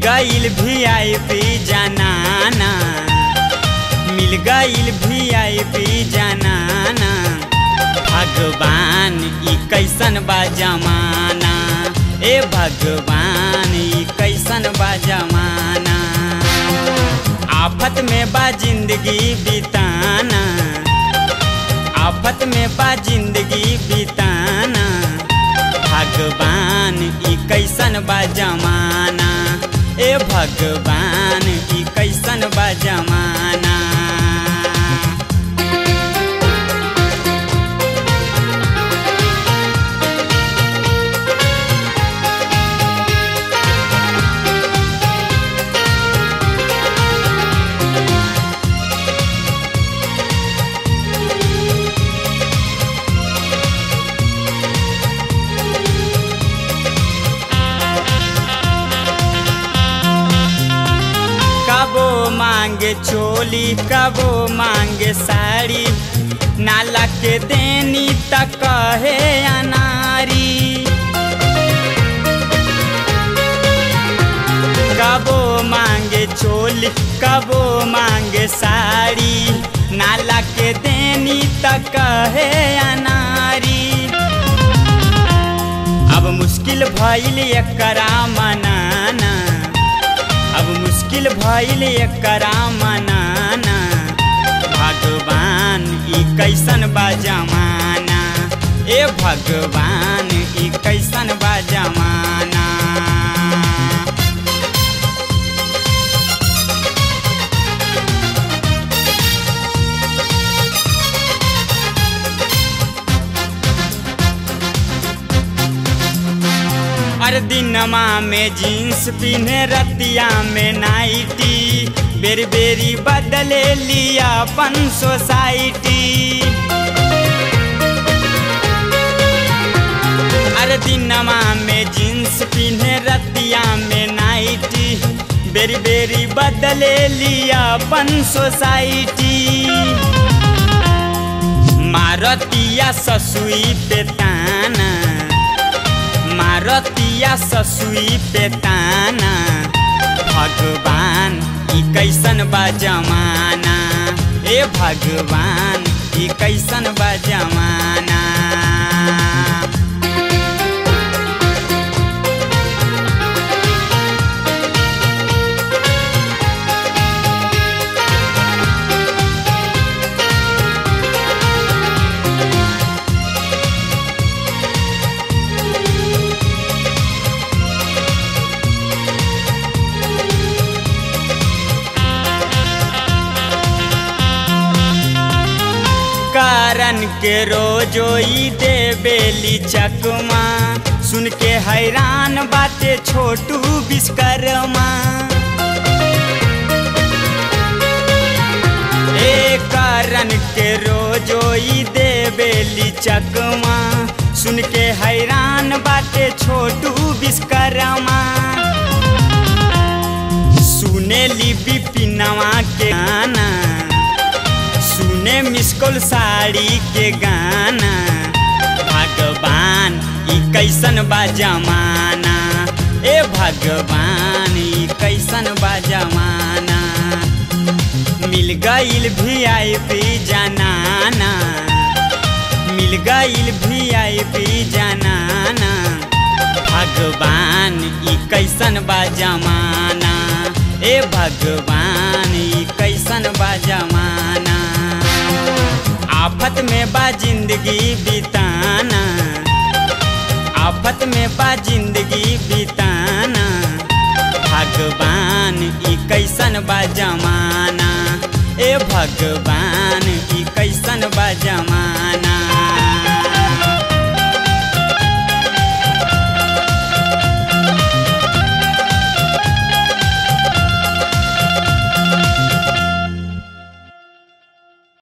गईल भी I P जनाना मिल गईल भी आई पी जनाना भगवान ई कैसन बा जमाना ए भगवान ई कैसन बा जमाना आफत में बा जिंदगी बिताना आफत में बा जिंदगी बिताना भगवान ई कैसन बा जमाना ए भगवान ई कैसन बा जमाना कबो मांगे चोली कबो मांगे साड़ी नाला के देनी तक कहे अनारी कबो मांगे चोली कबो मांगे साड़ी नाला के देनी तक कहे अनारी अब मुश्किल भइल एकरा मनाना अब मुश्किल भइल एकरा मनाना भगवान ई कैसन बा जमाना ए भगवान ई कैसन बा जमाना हर दिनमा में जीन्स पिन्हे रतिया में नाइटी बेरी बेरी बदले लिया अपन सोसाइटी हर दिनमा में जीन्स पिन्हे रतिया में नाइटी बेरी बेरी बदले लिया अपन सोसाइटी मारतिया ससुई पे ताना मारतिया ससुई पे ताना भगवान ई कैसन बा जमाना ए भगवान ई कैसन बा जमाना कारण के रोजो ई दे बेली चकमा सुन के हैरान बाटे छोटू विश्वकर्मा ए कारण के रोजो ई दे बेली चकमा सुन के हैरान बाटे छोटू विश्वकर्मा सुने ली बिपिनवा के गाना सुने मिसकोल साड़ी के गाना भगवान ई कैसन बा जमाना ए भगवान ई कैसन बा जमाना मिल गईल भी आई पी जनाना मिल गईल भी आई पी जनाना भगवान ई कैसन बा जमाना ए भगवान ई कैसन बा जमाना आफत में बा जिंदगी बिताना आफत में बा जिंदगी बिताना भगवान ई कैसन बा जमाना ए भगवान